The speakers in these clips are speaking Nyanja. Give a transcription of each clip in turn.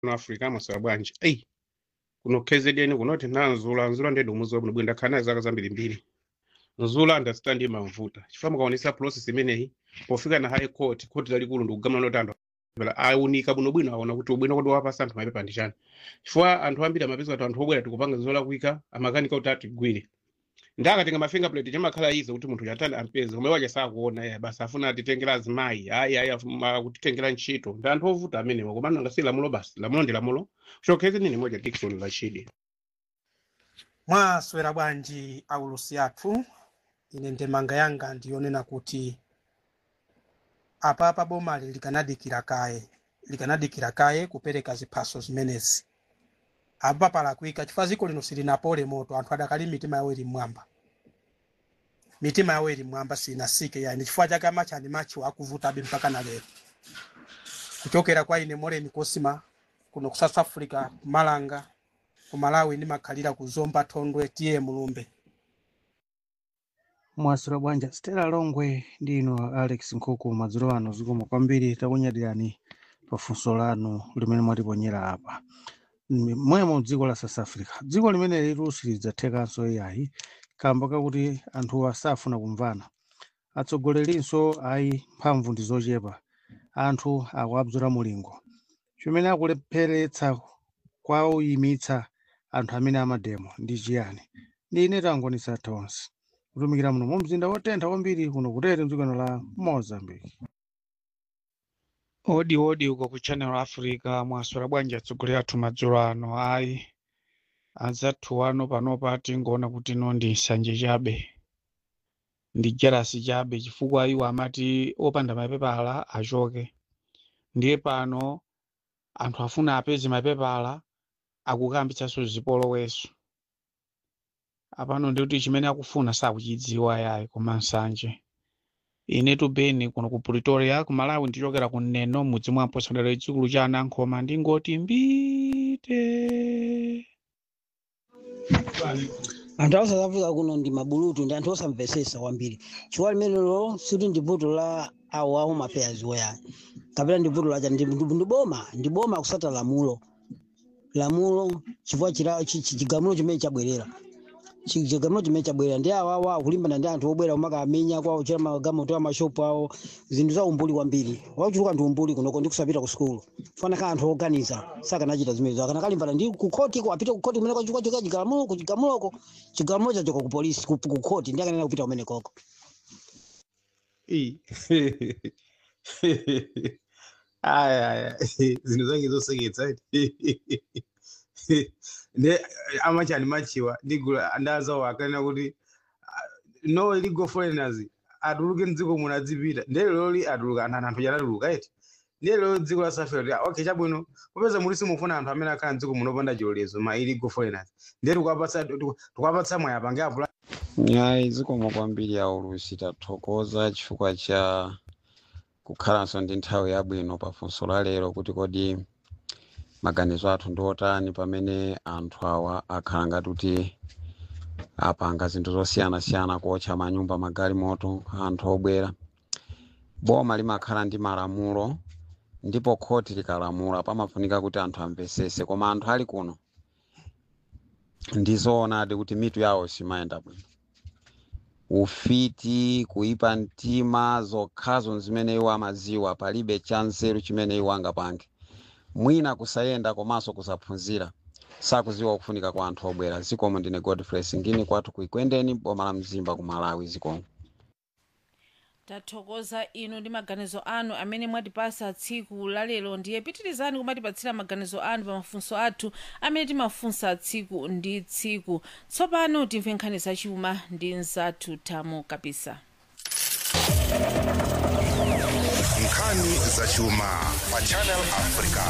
no africa amaswera bwanji eyi kuno kzn kunoti nanzula nzula ndedi umuzi wabwino bwino ndakhala naye zaka zambiri mbiri nzula understand imamvuta chifukwa mukaonesa process imeneyi pofika na high court court lalikulu ndikugamula noti anthu apela aunika bwinobwino aona kuti ubwino kuti wapasa anthu mapepa ndi chani chifukwa anthu ambiri amapeza kuti anthu obwera tikupanga zolakwika amakanika kuti atigwire ndakatenga mafingerprint chamakhala izo kuti munthu chatani ampeze koma iwacha sakuona ya basi afuna atitengera azimayi ayi ayi afuna kutitengera ntchito ndi anthu ovuta amenewa koma nanga si lamulo basi lamulo ndi lamulo chokhezi nini moja dikson lachidi mwaswera bwanji aulusi athu ine ndemanga yanga ndiyonena kuti apapa bomali likanadikira kaye likanadikira kaye kupereka ziphaso zimenezi apa palakwika chifukwa ziko lino silinapole moto anthu adakali mitima yawo ili mmwamba mitima yawo ili mmwamba sinasike yani chifukwa chake amachani machiwo akuvutabe mpaka na lero kuchokera kwa ine moreni kosima kuno ku south africa kumalanga ku malawi ndimakhalira ku zomba thondwe tiye mulumbe mwaswera bwanji stela longwe ndi ino alex nkhuku madzulo ano zikomo kwambiri takunyadirani pafunso lanu limene mwatiponyera apa Mm, mwemo dziko la south africa dziko limene lilusi lidzathekanso ai kamba kakuti anthuwa safuna kumvana atsogolerinso ayi mphamvu ndi zochepa anthu akuabzula mulingo chimene akulepheretsa kwauyimitsa anthu amene amademo ndi chiyani ndi ine tangonisa tonse kutumikira muno mu mzinda wotentha kwambiri kuno kutete mdzikano la mozambique odi odi uko ku channel africa mwaswera bwanji atsogoleri athu madzulo ano ayi adzathu ano panopa tingoona kuti ino ndi nsanje chabe ndi jerasi chabe chifukwa iwo amati opanda mapepala achoke ndiye pano anthu afuna apeze mapepala akukambitsanso zipoloweso apano ndikuti chimene akufuna sakuchidziwa yayi koma nsanje inetu beni kuno ku pretoria ku malawi ndichokera ku neno mudzi mwa mposandelero chikulu cha anankhoma ndingoti mbite anthu a south africa kuno ndi mabulutu ndi anthu osamvesesa kwambiri chifukwa limenelo siti ndi vuto la awo a home affairs woyani kapena ndi vuto lacha ndi ndi- ndi boma ndi boma kusata lamulo lamulo chifukwa chila- chi- chi- chigamulo chimene chabwerera Chi- chigamulo chimene chabwerera ndi awo awo akulimbana ndi anthu obwera kumakamenya kwawo chera magamoto amashopu awo zinthu za umbuli kwambiri wachuluka ndi umbuli kunoko ndi kusapita ku sukulu fana ka anthu oganiza sakanachita zimenezo akana kalimbana ndi kukhoti ko apite kukhoti kumene kwachuka choka chigamulo ku chigamuloko chigamulo chachoka ku polisi ku ku khoti ndi akanena kupita kumene koko Ii. aya aya zinthu zake zoseketsa ne amachani machiwa ndigula ndazawo akanena kuti ah, no illegal foreigners atuluke mdziko muno adzipita ndeleloli atuluka anthu anthu chanatuluka eti ndelelo dziko la south africa okay chabwino popeza muli simufuna anthu amene akhala mdziko muno opanda chilolezo ma illegal foreigners ndiye tikupatsa tikupatsa mwayi apange apula ayi zikomo kwambiri aulusi tathokoza chifukwa cha kukhalanso ndi nthawi yabwino pafunso la lero kuti kodi maganizo athu ndi otani pamene anthu awa akhala ngati kuti apanga zinthu zosiyanasiyana kuotcha manyumba magalimoto anthu obwera boma limakhala ndi malamulo ndipo khoti likalamula pamafunika kuti anthu amvesese koma anthu ali kuno ndizoonadi kuti mitu yawo simayenda bwino ufiti kuipa mtima zokhazo zimene iwo amaziwa palibe cha nzeru chimene iwo angapange mwina kusayenda komanso kusaphunzira sakuziwa kufunika kwa anthu obwera zikomo ndine godfrey singini kwathu kuikwendeni boma la mzimba ku malawi zikomo tathokoza inu ndi maganizo anu amene mwatipasa tsiku lalero ndiye pitirizani kumatipatsira maganizo anu pa mafunso athu amene timafunsa tsiku ndi tsiku tsopano timve nkhani zachuma ndi nzathu tamo kapisa nkhani zachuma pa channel africa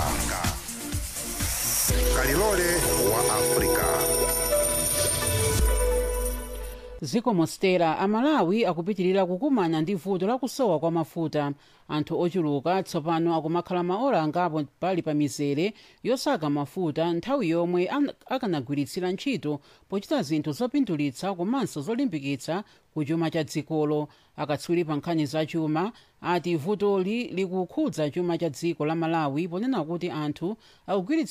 kalilole wa africa ziko mostera amalawi akupitirira kukumana ndi vuto lakusowa kwa mafuta anthu ochuluka tsopano akumakhala maola angapo pali pa mizere yosaka mafuta nthawi yomwe an- akanagwiritsira ntchito pochita zinthu zopindulitsa komanso zolimbikitsa ku chuma cha dzikolo akatswiri pa nkhani za chuma ati vutoli likukhudza chuma cha dziko la malawi ponena kuti anthu akugwiritsa